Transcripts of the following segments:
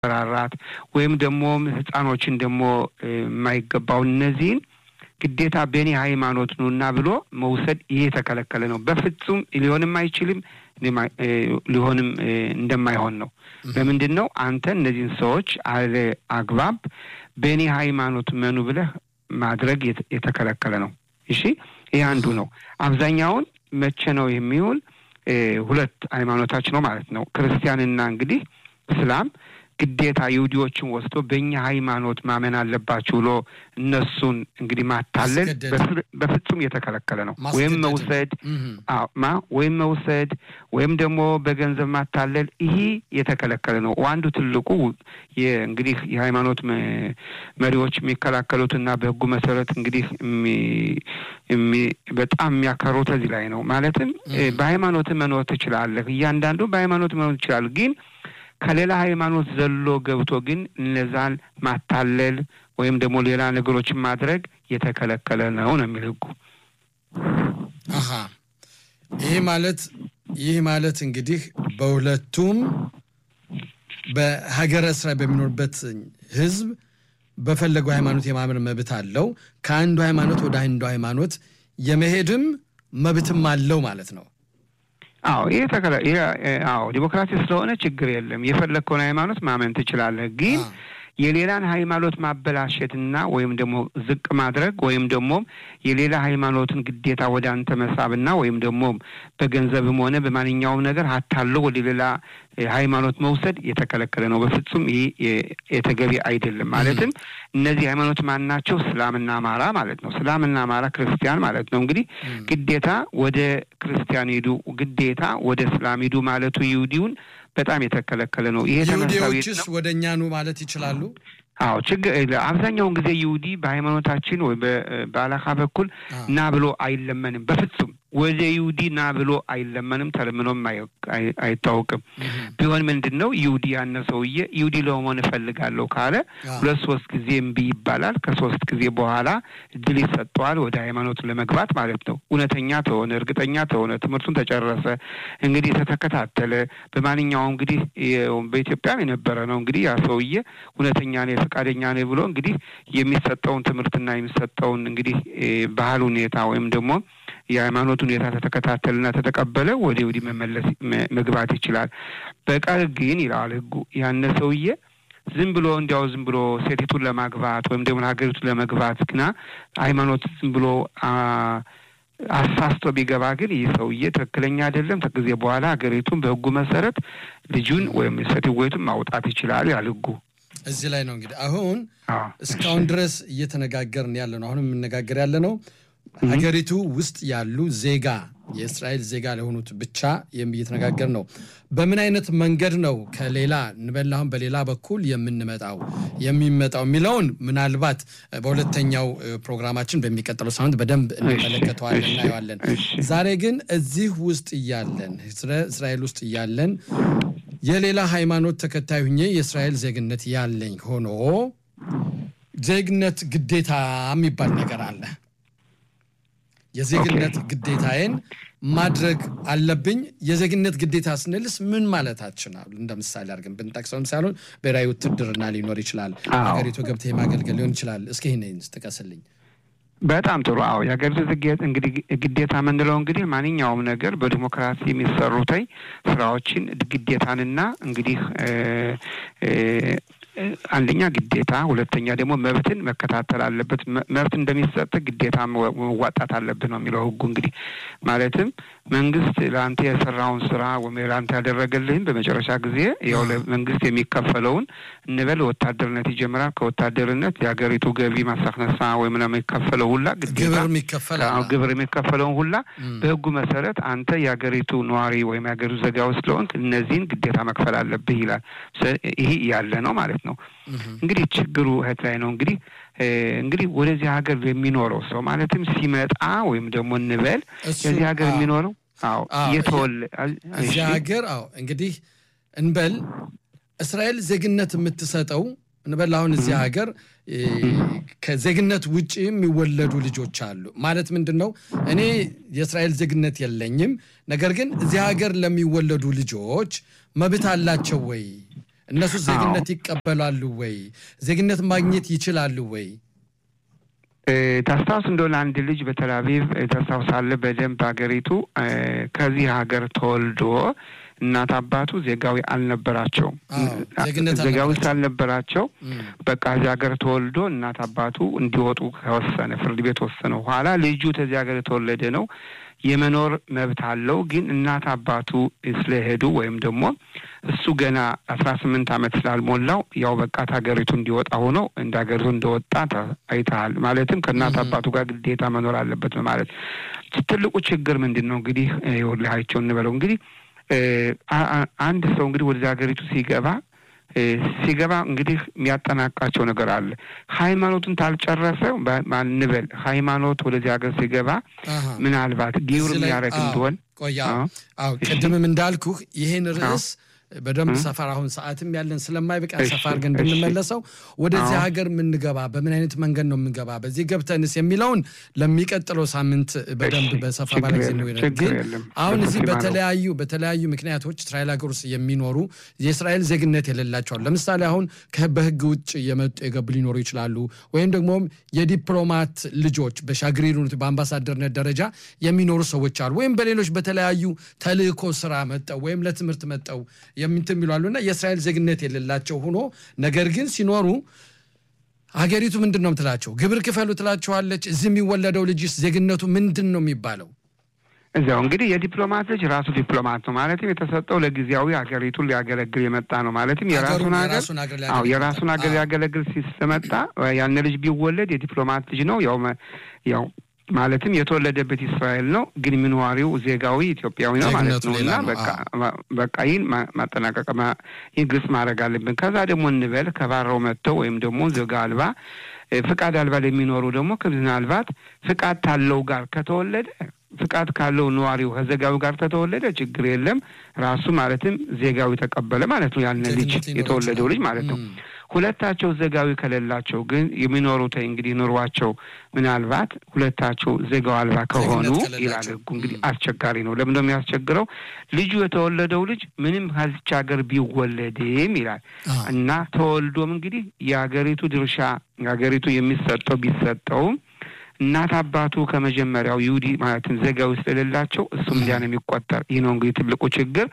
ማስፈራራት ወይም ደግሞ ህፃኖችን ደግሞ የማይገባው እነዚህን ግዴታ በእኔ ሃይማኖት ነውና ብሎ መውሰድ ይሄ የተከለከለ ነው። በፍጹም ሊሆንም አይችልም ሊሆንም እንደማይሆን ነው። ለምንድን ነው አንተ እነዚህን ሰዎች አለ አግባብ በእኔ ሃይማኖት መኑ ብለህ ማድረግ የተከለከለ ነው። እሺ ይህ አንዱ ነው። አብዛኛውን መቼ ነው የሚውል? ሁለት ሃይማኖታች ነው ማለት ነው። ክርስቲያንና እንግዲህ እስላም ግዴታ ይሁዲዎችን ወስዶ በእኛ ሃይማኖት ማመን አለባችሁ ብሎ እነሱን እንግዲህ ማታለል በፍጹም የተከለከለ ነው። ወይም መውሰድ ማ ወይም መውሰድ ወይም ደግሞ በገንዘብ ማታለል ይሄ የተከለከለ ነው። አንዱ ትልቁ እንግዲህ የሃይማኖት መሪዎች የሚከላከሉትና በሕጉ መሰረት እንግዲህ በጣም የሚያከሩት እዚህ ላይ ነው። ማለትም በሃይማኖት መኖር ትችላለህ፣ እያንዳንዱ በሃይማኖት መኖር ትችላለህ ግን ከሌላ ሃይማኖት ዘሎ ገብቶ ግን እነዛን ማታለል ወይም ደግሞ ሌላ ነገሮችን ማድረግ የተከለከለ ነው ነው የሚል ህጉ። አሀ ይህ ማለት ይህ ማለት እንግዲህ በሁለቱም በሀገረ እስራኤል በሚኖርበት ህዝብ በፈለገው ሃይማኖት የማመን መብት አለው። ከአንዱ ሃይማኖት ወደ አንዱ ሃይማኖት የመሄድም መብትም አለው ማለት ነው። አዎ ይሄ ተከላ አዎ ዲሞክራሲ ስለሆነ ችግር የለም። የፈለግከውን ሃይማኖት ማመን ትችላለህ። ግን የሌላን ሃይማኖት ማበላሸትና ወይም ደግሞ ዝቅ ማድረግ ወይም ደግሞ የሌላ ሃይማኖትን ግዴታ ወደ አንተ መሳብና ወይም ደግሞ በገንዘብም ሆነ በማንኛውም ነገር አታሎ ወደ ሌላ ሃይማኖት መውሰድ የተከለከለ ነው። በፍጹም ይህ የተገቢ አይደለም። ማለትም እነዚህ ሃይማኖት ማን ናቸው? እስላምና አማራ ማለት ነው። እስላምና አማራ ክርስቲያን ማለት ነው። እንግዲህ ግዴታ ወደ ክርስቲያን ሂዱ፣ ግዴታ ወደ እስላም ሂዱ ማለቱ ይሁዲውን በጣም የተከለከለ ነው። ይሄ ይሁዲዎችስ ወደ እኛ ኑ ማለት ይችላሉ? አዎ ችግር አብዛኛውን ጊዜ ይሁዲ በሃይማኖታችን ወይ በአላካ በኩል ና ብሎ አይለመንም። በፍጹም ወደ ይሁዲ ና ብሎ አይለመንም። ተለምኖም አይታወቅም። ቢሆን ምንድን ነው ይሁዲ ያነ ሰውዬ ይሁዲ ለመሆን እፈልጋለሁ ካለ ሁለት ሶስት ጊዜ እምቢ ይባላል። ከሶስት ጊዜ በኋላ እድል ይሰጠዋል ወደ ሃይማኖቱ ለመግባት ማለት ነው። እውነተኛ ተሆነ እርግጠኛ ተሆነ ትምህርቱን ተጨረሰ እንግዲህ ተተከታተለ በማንኛውም እንግዲህ በኢትዮጵያም የነበረ ነው እንግዲህ ያ ሰውዬ እውነተኛ ነ ፈቃደኛ ነ ብሎ እንግዲህ የሚሰጠውን ትምህርትና የሚሰጠውን እንግዲህ ባህል ሁኔታ ወይም ደግሞ የሃይማኖት ሁኔታ ተተከታተልና ተተቀበለ ወደ ወዲህ መመለስ መግባት ይችላል። በቀር ግን ይለዋል ሕጉ ያነ ሰውዬ ዝም ብሎ እንዲያው ዝም ብሎ ሴቲቱን ለማግባት ወይም ደግሞ ሀገሪቱን ለመግባት ግና ሃይማኖት ዝም ብሎ አሳስቶ ቢገባ ግን ይህ ሰውዬ ትክክለኛ አይደለም። ከጊዜ በኋላ ሀገሪቱን በሕጉ መሰረት ልጁን ወይም ሴትወይቱን ማውጣት ይችላል ያል ሕጉ እዚህ ላይ ነው እንግዲህ አሁን እስካሁን ድረስ እየተነጋገርን ያለ ነው። አሁን የምነጋገር ያለ ነው ሀገሪቱ ውስጥ ያሉ ዜጋ የእስራኤል ዜጋ ለሆኑት ብቻ እየተነጋገር ነው። በምን አይነት መንገድ ነው ከሌላ እንበል አሁን በሌላ በኩል የምንመጣው የሚመጣው የሚለውን ምናልባት በሁለተኛው ፕሮግራማችን በሚቀጥለው ሳምንት በደንብ እንመለከተዋለን፣ እናየዋለን። ዛሬ ግን እዚህ ውስጥ እያለን እስራኤል ውስጥ እያለን የሌላ ሃይማኖት ተከታይ ሁኜ የእስራኤል ዜግነት ያለኝ ሆኖ ዜግነት ግዴታ የሚባል ነገር አለ። የዜግነት ግዴታዬን ማድረግ አለብኝ። የዜግነት ግዴታ ስንልስ ምን ማለታችን? እንደ ምሳሌ አድርገን ብንጠቅሰውም ሳይሆን ብሔራዊ ውትድርና ሊኖር ይችላል፣ ሀገሪቱ ገብተህ የማገልገል ሊሆን ይችላል። እስኪ ይህን ጥቀስልኝ። በጣም ጥሩ። አዎ የሀገሪቱ እንግዲህ ግዴታ የምንለው እንግዲህ ማንኛውም ነገር በዲሞክራሲ የሚሰሩተኝ ስራዎችን ግዴታንና እንግዲህ አንደኛ ግዴታ፣ ሁለተኛ ደግሞ መብትን መከታተል አለበት። መብት እንደሚሰጥ ግዴታ መዋጣት አለብህ ነው የሚለው ህጉ። እንግዲህ ማለትም መንግስት ለአንተ የሰራውን ስራ ወይም ለአንተ ያደረገልህን በመጨረሻ ጊዜ ያው ለመንግስት የሚከፈለውን እንበል ወታደርነት ይጀምራል። ከወታደርነት የሀገሪቱ ገቢ ማሳክነሳ ወይም ለሚከፈለው ሁላ ግዴታ ግብር የሚከፈለውን ሁላ በህጉ መሰረት አንተ የሀገሪቱ ነዋሪ ወይም የሀገሪቱ ዜጋ ስለሆንክ እነዚህን ግዴታ መክፈል አለብህ ይላል። ይህ ያለ ነው ማለት ነው። እንግዲህ ችግሩ እህት ላይ ነው እንግዲህ እንግዲህ ወደዚህ ሀገር የሚኖረው ሰው ማለትም ሲመጣ ወይም ደግሞ እንበል የዚህ ሀገር የሚኖረው አዎ የተወለ እዚህ ሀገር አዎ እንግዲህ እንበል እስራኤል ዜግነት የምትሰጠው እንበል አሁን እዚህ ሀገር ከዜግነት ውጭ የሚወለዱ ልጆች አሉ። ማለት ምንድን ነው? እኔ የእስራኤል ዜግነት የለኝም፣ ነገር ግን እዚህ ሀገር ለሚወለዱ ልጆች መብት አላቸው ወይ እነሱ ዜግነት ይቀበላሉ ወይ? ዜግነት ማግኘት ይችላሉ ወይ? ታስታውስ እንደሆነ አንድ ልጅ በቴል አቪቭ ታስታውሳለህ በደንብ ሀገሪቱ ከዚህ ሀገር ተወልዶ እናት አባቱ ዜጋዊ አልነበራቸውም። ዜጋዊ ስላልነበራቸው በቃ እዚህ ሀገር ተወልዶ እናት አባቱ እንዲወጡ ከወሰነ ፍርድ ቤት ወሰነ። ኋላ ልጁ ከዚህ ሀገር የተወለደ ነው የመኖር መብት አለው። ግን እናት አባቱ ስለሄዱ ወይም ደግሞ እሱ ገና አስራ ስምንት ዓመት ስላልሞላው ያው በቃ ሀገሪቱ እንዲወጣ ሆኖ እንደ ሀገሪቱ እንደወጣ አይተሃል። ማለትም ከእናት አባቱ ጋር ግዴታ መኖር አለበት ማለት ትልቁ ችግር ምንድን ነው? እንግዲህ ይኸውልሃቸው እንበለው እንግዲህ አንድ ሰው እንግዲህ ወደዚህ ሀገሪቱ ሲገባ ሲገባ እንግዲህ የሚያጠናቃቸው ነገር አለ። ሃይማኖቱን ታልጨረሰ ማንበል ሃይማኖት ወደዚህ ሀገር ሲገባ ምናልባት ጊውር የሚያደርግ እንደሆን ቆያ አዎ፣ ቅድምም እንዳልኩህ ይህን ርዕስ በደንብ ሰፈር አሁን ሰዓትም ያለን ስለማይበቃ ሰፋ አድርገን እንድንመለሰው ወደዚህ ሀገር የምንገባ በምን አይነት መንገድ ነው የምንገባ፣ በዚህ ገብተንስ የሚለውን ለሚቀጥለው ሳምንት በደንብ በሰፋ ባለ ጊዜ ነው። ግን አሁን እዚህ በተለያዩ በተለያዩ ምክንያቶች እስራኤል ሀገር ውስጥ የሚኖሩ የእስራኤል ዜግነት የሌላቸዋል። ለምሳሌ አሁን በህግ ውጭ የመጡ የገቡ ሊኖሩ ይችላሉ። ወይም ደግሞ የዲፕሎማት ልጆች በሻግሪሩነት በአምባሳደርነት ደረጃ የሚኖሩ ሰዎች አሉ። ወይም በሌሎች በተለያዩ ተልእኮ ስራ መጠው ወይም ለትምህርት መጠው የምንትን የሚሉ እና የእስራኤል ዜግነት የሌላቸው ሆኖ ነገር ግን ሲኖሩ ሀገሪቱ ምንድን ነው ትላቸው? ግብር ክፈሉ ትላቸዋለች። እዚህ የሚወለደው ልጅስ ዜግነቱ ምንድን ነው የሚባለው? እዚያው እንግዲህ የዲፕሎማት ልጅ ራሱ ዲፕሎማት ነው ማለትም የተሰጠው ለጊዜያዊ ሀገሪቱን ሊያገለግል የመጣ ነው ማለትም የራሱን ሀገር አዎ የራሱን ሀገር ሊያገለግል ሲመጣ ያን ልጅ ቢወለድ የዲፕሎማት ልጅ ነው ያው ያው ማለትም የተወለደበት እስራኤል ነው፣ ግን ምንዋሪው ዜጋዊ ኢትዮጵያዊ ነው ማለት ነው። እና በቃ ይህን ማጠናቀቅ ይህን ግልጽ ማድረግ አለብን። ከዛ ደግሞ እንበል ከባረው መጥተው ወይም ደግሞ ዜጋ አልባ ፍቃድ አልባ ለሚኖሩ ደግሞ ምናልባት ፍቃድ ታለው ጋር ከተወለደ ፍቃድ ካለው ነዋሪው ከዜጋዊ ጋር ከተወለደ ችግር የለም። ራሱ ማለትም ዜጋዊ ተቀበለ ማለት ነው። ያንን ልጅ የተወለደው ልጅ ማለት ነው። ሁለታቸው ዜጋዊ ከሌላቸው ግን የሚኖሩት እንግዲህ ኑሯቸው ምናልባት ሁለታቸው ዜጋው አልባ ከሆኑ ይላል ሕጉ እንግዲህ አስቸጋሪ ነው። ለምን ነው የሚያስቸግረው? ልጁ የተወለደው ልጅ ምንም ከዚች ሀገር ቢወለድም ይላል እና ተወልዶም እንግዲህ የሀገሪቱ ድርሻ የሀገሪቱ የሚሰጠው ቢሰጠውም እናት አባቱ ከመጀመሪያው ይሁዲ ማለትም ዜጋዊ ስለሌላቸው እሱም እንዲያ ነው የሚቆጠር። ይህ ነው እንግዲህ ትልቁ ችግር።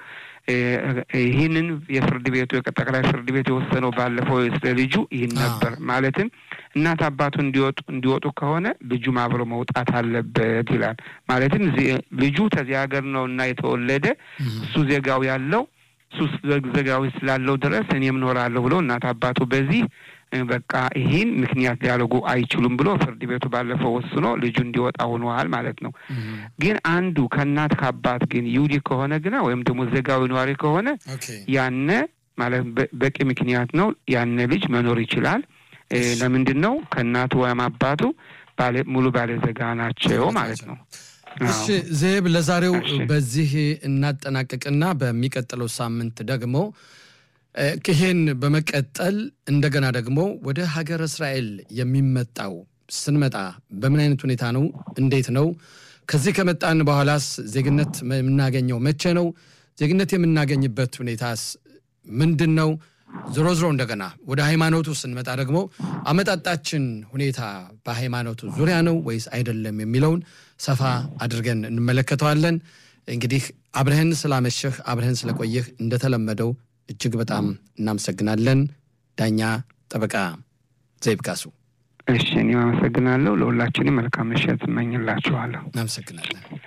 ይህንን የፍርድ ቤቱ ጠቅላይ ፍርድ ቤት የወሰነው ባለፈው ስለ ልጁ ይህን ነበር። ማለትም እናት አባቱ እንዲወጡ እንዲወጡ ከሆነ ልጁም አብሮ መውጣት አለበት ይላል። ማለትም ልጁ ከዚህ ሀገር ነው እና የተወለደ እሱ ዜጋው ያለው እሱ ዜጋዊ ስላለው ድረስ እኔም እኖራለሁ ብሎ እናት አባቱ በዚህ በቃ ይህን ምክንያት ሊያደርጉ አይችሉም ብሎ ፍርድ ቤቱ ባለፈው ወስኖ ልጁ እንዲወጣ ሆነዋል ማለት ነው። ግን አንዱ ከእናት ከአባት ግን ይሁዲ ከሆነ ግና ወይም ደግሞ ዜጋዊ ነዋሪ ከሆነ ያነ ማለት በቂ ምክንያት ነው። ያነ ልጅ መኖር ይችላል። ለምንድን ነው? ከእናቱ ወይም አባቱ ሙሉ ባለ ዜጋ ናቸው ማለት ነው። እሺ ዜብ፣ ለዛሬው በዚህ እናጠናቅቅና በሚቀጥለው ሳምንት ደግሞ ይሄን በመቀጠል እንደገና ደግሞ ወደ ሀገር እስራኤል የሚመጣው ስንመጣ በምን አይነት ሁኔታ ነው? እንዴት ነው? ከዚህ ከመጣን በኋላስ ዜግነት የምናገኘው መቼ ነው? ዜግነት የምናገኝበት ሁኔታስ ምንድን ነው? ዞሮ ዞሮ እንደገና ወደ ሃይማኖቱ ስንመጣ ደግሞ አመጣጣችን ሁኔታ በሃይማኖቱ ዙሪያ ነው ወይስ አይደለም የሚለውን ሰፋ አድርገን እንመለከተዋለን። እንግዲህ አብረህን ስላመሸህ አብረህን ስለቆየህ እንደተለመደው እጅግ በጣም እናመሰግናለን። ዳኛ ጠበቃ ዘይብ ካሱ። እሺ፣ እኔም አመሰግናለሁ። ለሁላችንም መልካም ምሽት እመኝላችኋለሁ። እናመሰግናለን።